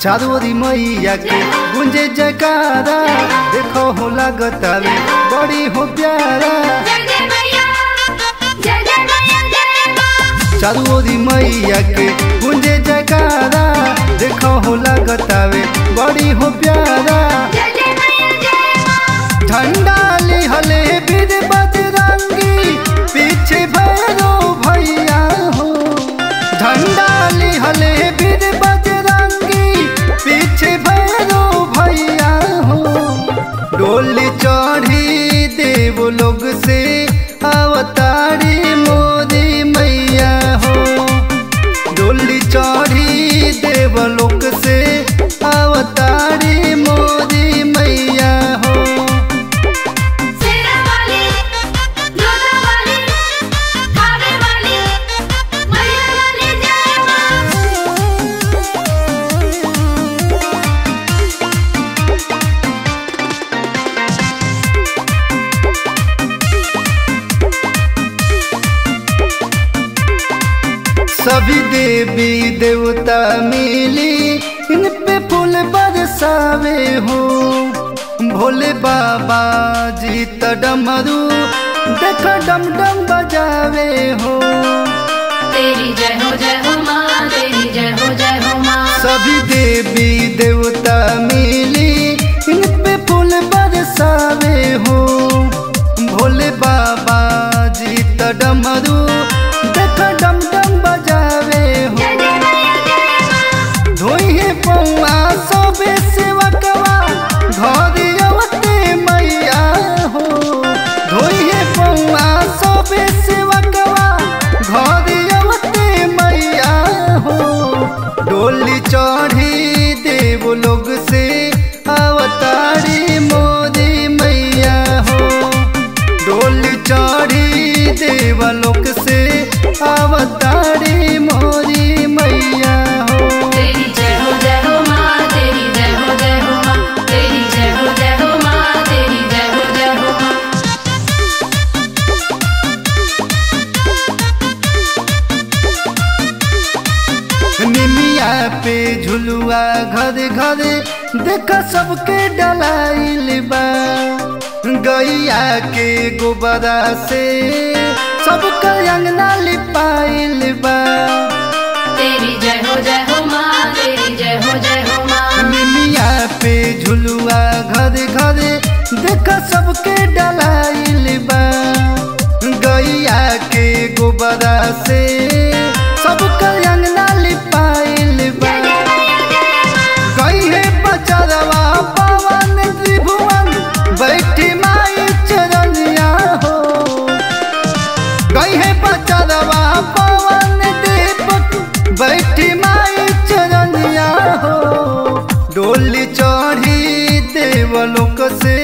चारोरी मैया के गुंजे जयकारा देखो हो लागतावे बड़ी हो प्यारा जय जय मैया जय जय मैया जय माँ चारोरी मैया के गुंजे जयकारा देखो हो लागतावे बड़ी हो प्यारा जय जय मैया जय माँ झंडा लिहले बीर बजरंगी पीछे भैरो भैया हो झंडा लिहले बीर बजरंगी पीछे भैरो भैया हो डोली चढ़ी देव लोग से अवतारी मोदी मैया हो डोली चढ़ी देव लोक से अवतारी मोदी मैया हो सेरा वाली जोधा वाली खावे वाली मैया वाली जय माँ सभी देवी देवता मिली इन पे फूल बरसावे हो भोले बाबा जी त डमरू देख डम डम बजावे हो तेरी जय हो जय हो माँ तेरी जय हो जय हो माँ सभी देवी देवता मिली इन पे फूल बरसावे हो भोले बाबा जी त डमरू देख डम डम बजावे हो जय जय मैया जय माँ धोइहे पौआ सबे सेवकवा घरे अवते मैया हो धोइहे पौआ सबे सेवकवा घरे अवते मैया हो डोली चढ़ी देव लोग से अवतारी मोदी मैया हो डोली चढ़ी देव लोक से अवतारी मोदी मैया हो तेरी जय हो जय हो माँ तेरी जय हो जय हो माँ तेरी जय हो जय हो माँ तेरी जय हो जय हो माँ निमिया पे झुलुआ घर घर देख सबके डलाइल बा गैया के गोबरा से सबका अंगना लिपाइल बा तेरी जय हो जय हो माँ तेरी जय हो जय हो माँ निमिया पे झुलुआ घर घर देख सबके डलाइल बा गैया के गोबरा से सबका अंगना लिपाइल बा कहे बचरवा पवन त्रिभुवन बैठी माई चरनिया हो कहे बचरवा पवन दीपक बैठी माई चरनिया हो डोली चढ़ी देवलोक से